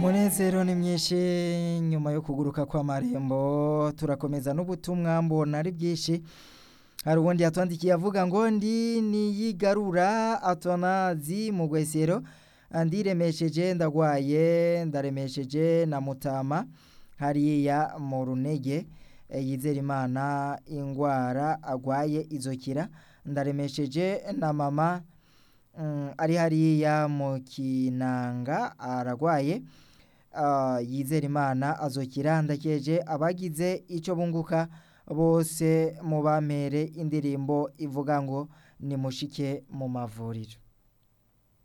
umunezero ni myinshi nyuma yo kuguruka kw'amarembo turakomeza n'ubutumwa mbona ari bwinshi hari ubundi yatwandikiye avuga ngo ndi niyigarura atonazi mu gwesero ndiremesheje ndagwaye ndaremesheje na mutama hariya mu runege yizera imana ingwara agwaye izokira ndaremesheje na mama ari hariya mu kinanga aragwaye yizera imana azokira ndakeje abagize icyo bunguka bose mu bampere indirimbo ivuga ngo nimushike mu mavuriro